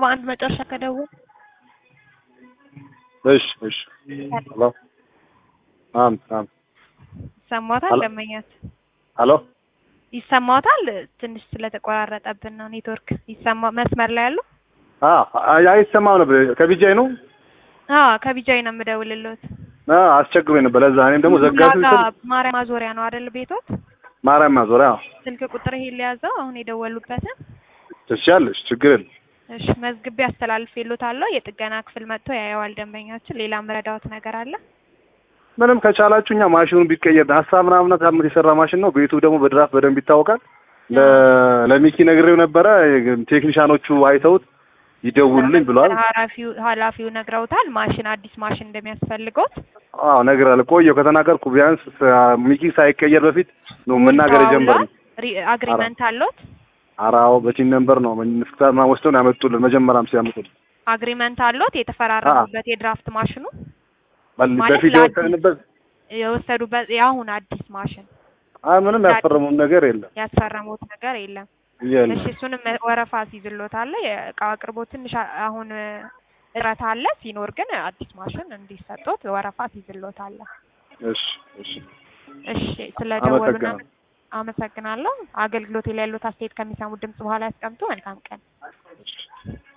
ሰባ አንድ መጨረሻ ከደወል እሺ እሺ ሄሎ አም አም ይሰማዎታል? ሄሎ። ደንበኛት ሄሎ ይሰማዎታል? ትንሽ ስለተቆራረጠብን ነው ኔትወርክ። ይሰማ መስመር ላይ ያሉ? አ አይሰማም ነበር ከቢጃይ ነው አዎ ከቢጃይ ነው የምደውልልዎት። አ አስቸግሮኝ ነበር ለዛ እኔም ደግሞ ዘጋቱ ቡላጋ ስል ማርያም ማዞሪያ ነው አይደል ቤቶት? ማርያም ማዞሪያ ስልክ ቁጥር ይሄ ሊያዘው አሁን የደወሉበትን ትችያለሽ ችግር የለም እሺ መዝግቤ አስተላልፌልዎታለሁ። የጥገና ክፍል መጥቶ ያየዋል ደንበኛችን። ሌላ ምረዳዎት ነገር አለ? ምንም ከቻላችሁ እኛ ማሽኑን ቢቀየር ሀሳብ ምናምን ታምት የሰራ ማሽን ነው። ቤቱ ደግሞ በድራፍት በደንብ ይታወቃል። ለ- ለሚኪ ነግሬው ነበረ። ቴክኒሻኖቹ አይተውት ይደውሉልኝ ብሏል። ኃላፊው ኃላፊው ነግረውታል። ማሽን አዲስ ማሽን እንደሚያስፈልገውት አዎ ነግሬያለሁ። ቆየሁ ከተናገርኩ ቢያንስ ሳ- ሚኪ ሳይቀየር በፊት ነው መናገር የጀመርነው። አግሪመንት አለዎት? አራው በቲን ነምበር ነው ምስክታማ ወስደው ነው ያመጡልን። መጀመሪያም ሲያመጡልን አግሪመንት አለዎት? የተፈራረሙበት የድራፍት ማሽኑ በል- ማለት በፊት ለአዲስ- የወሰድንበት የወሰዱበት የአሁን አዲስ ማሽን አይ ምንም ያስፈረሙን ነገር የለም ያስፈረሙት ነገር የለም። የለም። እሺ እሱንም ወረፋ ሲይዝልዎታል። የእቃው አቅርቦት ትንሽ አ- አሁን እጥረት አለ። ሲኖር ግን አዲስ ማሽን እንዲሰጡት ወረፋ ሲይዝልዎታል። እሺ እሺ እሺ ስለደወሉና አመሰግናለሁ። አመሰግናለሁ። አገልግሎት ላይ ያሉት አስተያየት ከሚሰሙት ድምጽ በኋላ ያስቀምጡ። መልካም ቀን። እሺ